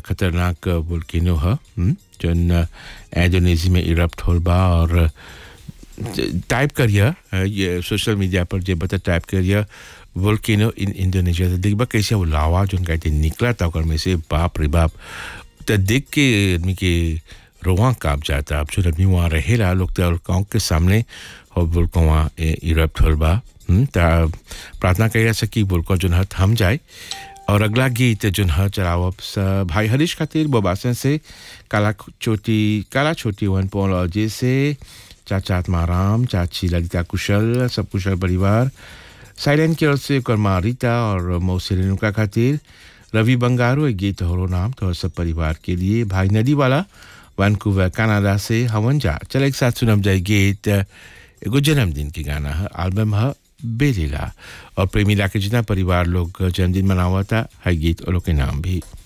खतरनाक वोल्केनो ह हम्म, जौन इंडोनेशिया में इरप्ट होल बा और टाइप करिए ये सोशल मीडिया पर जे बता टाइप करिए वोल्केनो इन इंडोनेशिया तो देखबा कैसे वो लावा जोन कहते निकला था ओकर में से बाप रे बाप तो देख के आदमी के रोआ काप जाता अब जो आदमी वहाँ रहेला लोग तो गाँव के सामने और बोलको वहाँ इरप्ट होल बा हम्म, ता प्रार्थना करिया से कि बोलको जोन है थम जाए और अगला गीत जोन है चलाओ भाई हरीश खातिर बोबासन से काला चोटी काला छोटी वन पोलॉजी से चाचा आत्माराम चाची ललिता कुशल सब कुशल परिवार साइलेंट की ओर से कर्मा रीता और मौसी रेणुका खातिर रवि बंगारू एक गीत हो नाम तो सब परिवार के लिए भाई नदी वाला वैनकूवर कनाडा से हवन जा चल एक साथ सुनम जाए गीत एगो जन्मदिन के गाना है एल्बम है बेलीला और प्रेमिला के जितना परिवार लोग जन्मदिन मनावा था है गीत और लोग के नाम भी